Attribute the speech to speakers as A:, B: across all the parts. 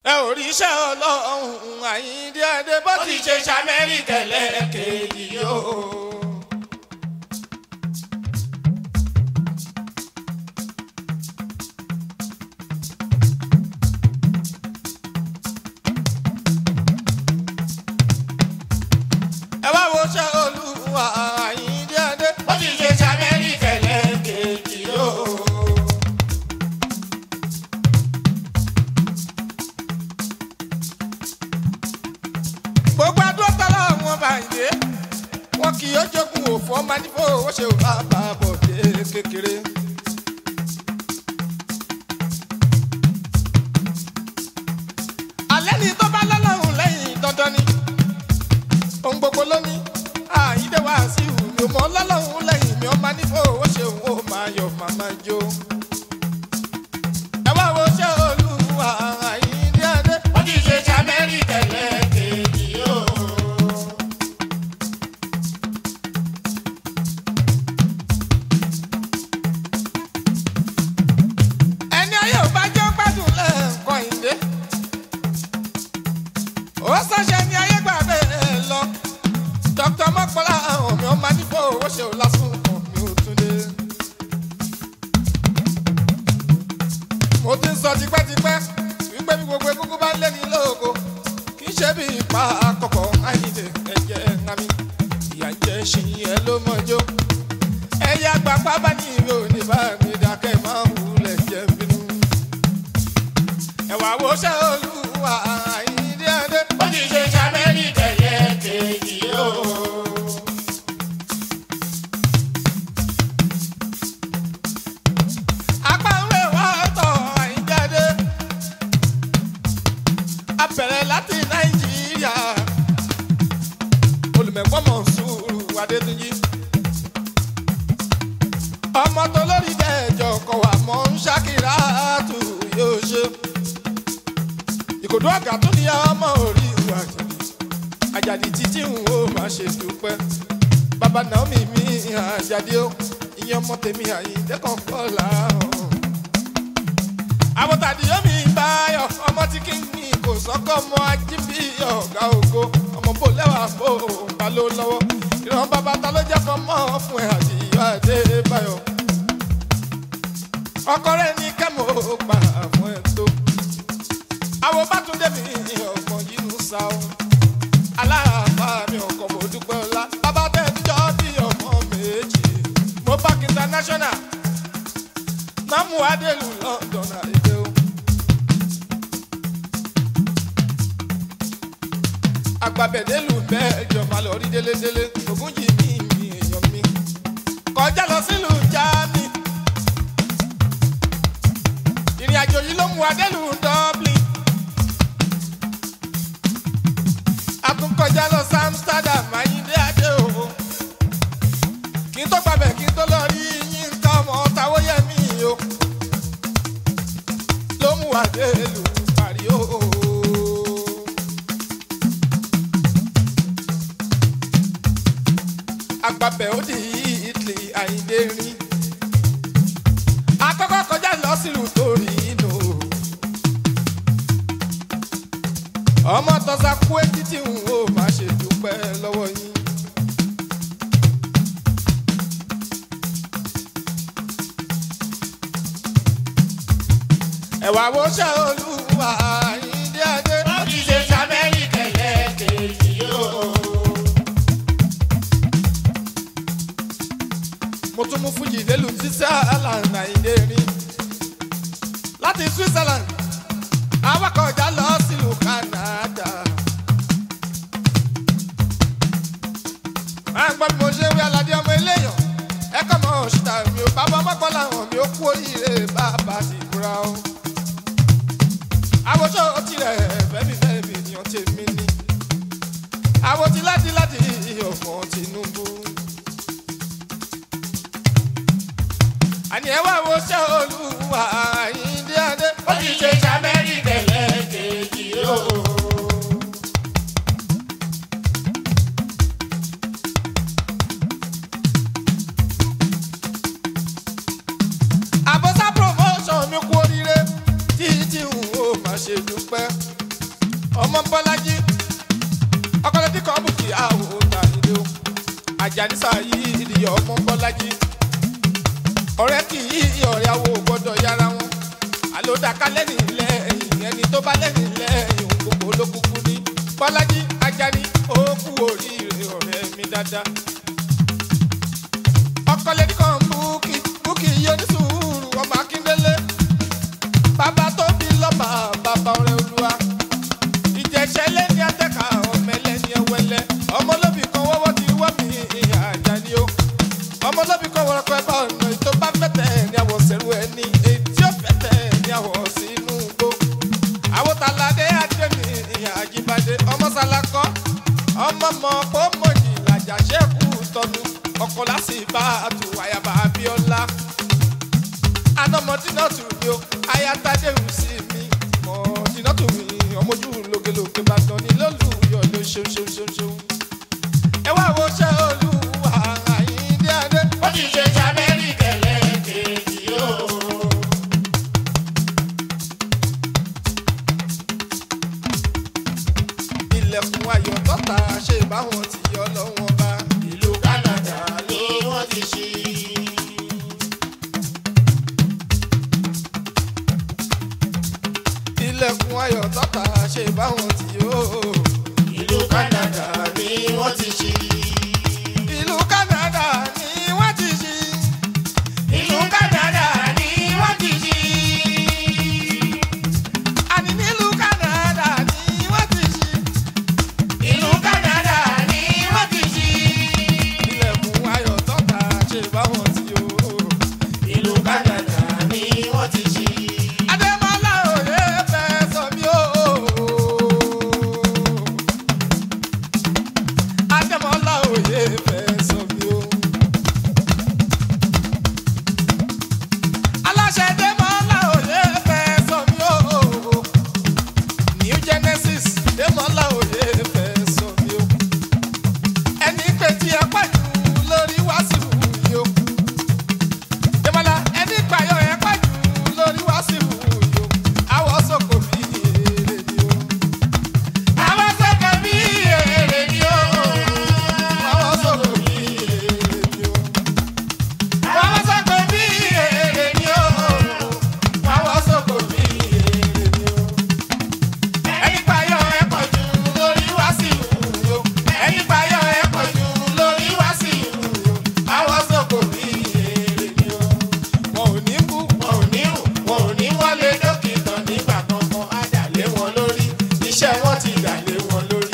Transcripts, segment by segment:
A: ẹ ò rí iṣẹ́ ọlọ́run àyíndé adé bó ti ṣe ṣamẹ́ríkà lẹ́ẹ̀kejì yóò. ẹ wá wo ṣẹ́ olúwa àyíndé adé bó ti ṣe ṣamẹ́ríkà lẹ́ẹ̀kejì yóò. gbogbo adúlọ́tàlá wọn bá yé wọn kì yóò jogun òfò ọmọ nífò ó ṣe bá bá bọ̀dé kékeré. alẹ́ ni tó bá lọ́lọ́run lẹ́yìn dandan ni ohun gbogbo ló ní àyídé wá sí ìwúmi ọmọ lọ́lọ́run lẹ́yìn mi ọmọ nífò ó ṣe òun ó máa yọ màmá jó. ẹ wá wo ṣé olúwa àyíndé adé. ó ti ṣe ṣàmẹ́rì tẹ̀lé kejì yóò. ẹni ayé ò bá jẹ́ gbádùn lẹ́ẹ̀kan ìdè. ó sọ́ṣẹ́ ní ayé gbà bẹ́ẹ̀ lọ. dr mọ́kànlá ọ̀hún mi ó máa ní fún owó ṣe ò lásùn kan mi ò tún dé. mo ti ń sọ tipẹ́tipẹ́ wípé bí gbogbo egungun bá ń lé ní lóko kì í ṣe bí ipa àkọ́kọ́ àyìnlẹ̀ ẹ̀jẹ̀ ńlámi ìyà jẹ́ ṣìyẹn ló mọ̀jọ́ ẹ̀yà gbàgbá bá ní ìwé òní bá mi dákẹ́ máa ń wulẹ̀ jẹ́ bínú. ẹ̀wà wo ṣe olúwa àyíndé adé. ó ti ṣe ṣàmẹ́lì tẹ̀yẹ kejì o. apá ń rè wá tọ̀ àyíndé adé. a bẹ̀rẹ̀ láti nàìjíríà. olùmẹ̀gbọ́n mọ̀ sùúrù adétúnjì ọmọ tó lórí dẹjọ kọ wà mọ ń ṣàkírà tù yóò ṣe ìkòdó àgà tó ní ọmọ orí ìwà àjàdì àjàdì títí ń wo má ṣe dúpẹ́ bàbá naomi mi àjàdì ó ìyẹn ọmọ tèmi àyíndẹ́kàn kọ́ làárọ̀ àbọ̀tàdì yomi báyọ̀ ọmọ tí kí ni kò sọ́kọ́ ọmọ ajíbí ọ̀gá ògo ọmọ bò lẹ́wà bò bá ló lọ́wọ́ ìran bàbá ta ló jẹ́ kọ́ mọ́ fún ẹ̀ àdìyọ àdébáyọ̀ ọkọ rẹ̀ ní kẹ́mọ̀ gbà fún ẹ̀ tó àwọn bátúndé mi ọgbọ̀n yìí ń sa ọ́ aláàbá mi ọkọ̀ mo dúpẹ́ ọlá bàbá tẹ̀ jọ́ bí ọmọ méjì mo park international namu adelu london àìdè o. agbábẹ́dẹ́lù bẹ́ẹ̀ jọba lọ rí délédélé ògùn yìí ní ìmì èèyàn mi kọjá lọ sílùú jáàmì ìrìn àjò yìí ló mú adẹ́lù dublin àtúnkọjá lọ sí amsterdam ayíǹde adé o kí n tó gbàbẹ̀ kí n tó lọ rí yín ká ọmọ táwóyẹmí o ló mú adẹ́lù parí o. agbábẹ́ ó di italy àyíndé rin akọ́kọ́ kọjá lọ sílùú torí inú ọmọ tọ́sà kú etí tí n ò má ṣe dúpẹ́ lọ́wọ́ yín. ẹ̀wà wo ṣe olúwa àyíndé adé. ó ti ṣe sábẹ́rì kẹlẹ́ kejì yóò. mo tún mú fújì délù switzerland àyíndé rin láti switzerland awakọ̀já lọ sílùú canada. máa ń gbọ́ bí mo ṣe ń wí aládé ọmọ eléyàn ẹ̀kọ́ mọ́ òṣìṣẹ́ mi ò bá bọ́ mọ́pọ́ làwọn mi ò kú oríire bàbá ti búra o. àwòṣọ tirẹ̀ fẹ́mi fẹ́mi ènìyàn tèmi ni àwòtí láti láti ọmọ tinubu. àní ẹ wá wo ṣé olúwa àyíndé adé. ó ti ṣe ṣàmẹ́rì tẹ̀lé kejì o. àbọ̀sá promotion mi kú oríire títí n ò má ṣe dúpẹ́. ọmọ bọ́lájí ọkọlẹ́dí kan bùkì àwò tàyídé o àjànísà yìí ìdíyẹ ọmọ bọ́lájí ọ̀rẹ́ kì í ọ̀rẹ́ àwò gbọ́dọ̀ yára wọn àlòdàká lẹ́nu lẹ́yìn ẹni tó bá lẹ́nu lẹ́yìn òun gbogbo olókùnkùn ní bọ́lájí ajani ó kú oríire ọ̀rẹ́ mi dáadáa ọkọlẹ́dí kan bùkì bùkì yóò ní sùúrù ọmọ akíndélé bàbá tó bí lọ́mà bàbá ọ̀rẹ́ olúwa ìjẹsẹ̀ lẹ́ni atẹ́ka ọmọ ẹlẹ́ni ẹwẹ́lẹ́ ọmọlóbì kan wọ́wọ́ ti wọ́ mi àjàní o ọmọlóbì kan wọ́rọ̀ pẹ́ bá ọ̀nà ètò bá fẹ́tẹ̀ ní àwọ̀ sẹ́rù ẹni ètí ó fẹ́tẹ̀ ní àwọ̀ sínú gbó àwòtáládé adémi àjíbádé ọmọ sàlákọ́ ọmọ mọ̀ pọ́ mọ̀jì làjà ṣẹ́kù tọ́nu ọkọ̀ lásìbá àtúwáyàbá abíọ́lá anamọdínà tù mí o ayatade ń sí mi mọdínà tù mí ọmọjú lógelóge bá tán ní lólùyọ ló ṣeun ṣeun ṣeun ṣeun. ẹ wá wo ṣe olúwa àyíndé adé.
B: ó ti ṣe samẹ́ríkà lẹ́ẹ̀kejì yóò.
A: ilẹ̀kùn ayọ̀ tọ́ta ṣe báwọn ti yọ lọ́wọ́ bá.
B: ìlú Canada ni wọ́n ti ṣí.
A: ilẹ̀kùn ayọ̀ tọ́ta ṣe báwọn ti yọ.
B: ìlú Canada ni wọ́n ti ṣí.
A: ìlú Canada ni wọ́n ti ṣí.
B: ìlú Canada ni wọ́n ti ṣí.
A: àní nílùú Canada ni wọ́n ti ṣí.
B: ìlú Canada ni wọ́n ti ṣí.
A: ilẹ̀kùn ayọ̀ tọ́ta ṣe báwọn ti yọ.
B: ìlú Canada ni wọ́n ti ṣí.
A: Adémọ́lá òye fẹ́ sọ mí o. Adémọ́lá òye fẹ́ sọ mí o. Aláṣẹ Adémọ́lá òye fẹ́ sọ mí o. New Genesis Adémọ́lá òye fẹ́ sọ mí o. Ẹni pé tí ẹ pàjù lórí wàásù yìí o. Adémọ́lá ẹni pààyọ̀ ẹ pàjù lórí wàásù yìí o. Àwọ̀ sọ̀kò bí èrè ni o.
B: àwọn sọ́kàn bí èrè ni ó.
A: Àwọ̀ sọ̀kò bí èrè ni o.
B: àwọn sọ́kàn bí èrè ni ó.
A: Àwọ̀ sọ̀kò bí èrè ni o.
B: ẹni payọ̀ ẹ pọ̀ jù lórí wá sí ìlú. ẹni payọ̀ ẹ pọ̀ jù lórí wá sí ìlú.
A: Àwọ̀ sọ̀kò bí èrè ni o. Wọn ò ní kú.
B: wọn ò ní rù wọn ò ní wọlé dókítà nígbà kankan á dà lé wọn lórí iṣẹ́ wọn ti dà lé wọn lórí.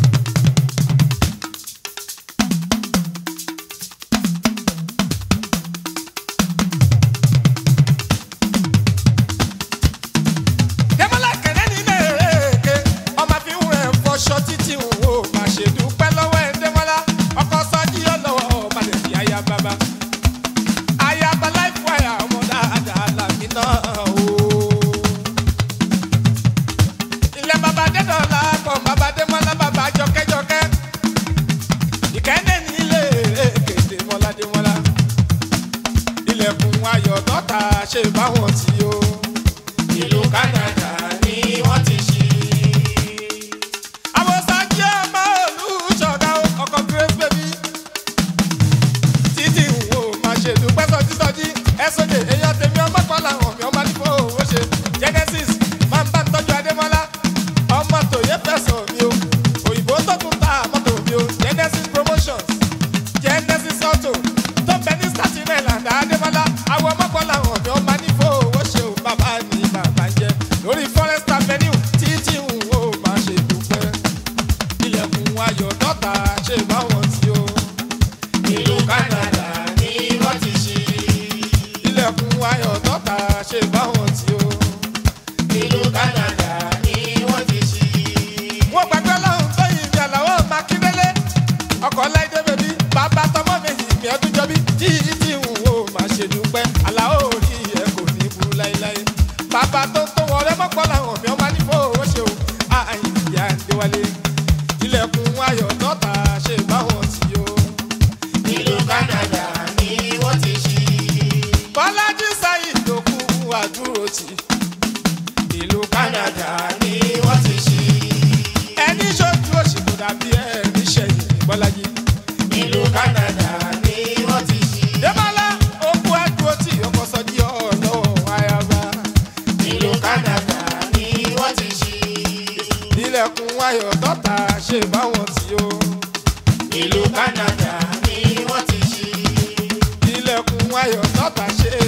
A: Dẹ́mọ́lá kẹ̀lẹ́ nílé èké. Ọmọ fi ń rẹ̀ fọṣọ títí ń wo. Má ṣe dúpẹ́ lọ́wọ́ ẹ̀ Dẹ́mọ́lá. Ọkọ sọ́jí ọlọ́wọ́ ọba lè fi aya bàbá. Aya bá láìpù àyà ọmọ dáadáa làmì náà o. Ilé bàbá Dẹ́dọ̀lá pọ̀ bàbá Dẹ́mọ́lá bàbá jọkẹ́jọkẹ́. Ìkẹ́ndé nílé èké Dẹ́mọ́lá Dẹ́mọ́lá. Ilẹ̀kùn ayọ̀ tọ́ta ṣe báwọn tí o.
B: ìlú Canada ni wọ́n ti ṣí.
A: àwọn sáájú ọmọ olùṣọ́gá ọkọ̀ grace baby títí wo máa ṣe dúpẹ́ sọjí sọjí ẹ̀sọ́jẹ̀ èèyàn tèmi ọmọ kan làwọn mi ọmọ nípò owó ṣe genesis máa ń bá ń tọ́jú adémọ́lá ọmọ tòye fẹ̀sọ̀ mi o òyìnbó tó tún ta mọ́tò mi o genesis promotions genesis auto tó bẹ ní staten island adémọ́lá àwọn ọmọ kan làwọn mi ọmọ nípò owó ayọ̀ tọ́ta ṣe báwọn tí ó.
B: ìlú Canada ni wọ́n ti ṣí.
A: ilẹ̀kùn ayọ̀ tọ́ta ṣe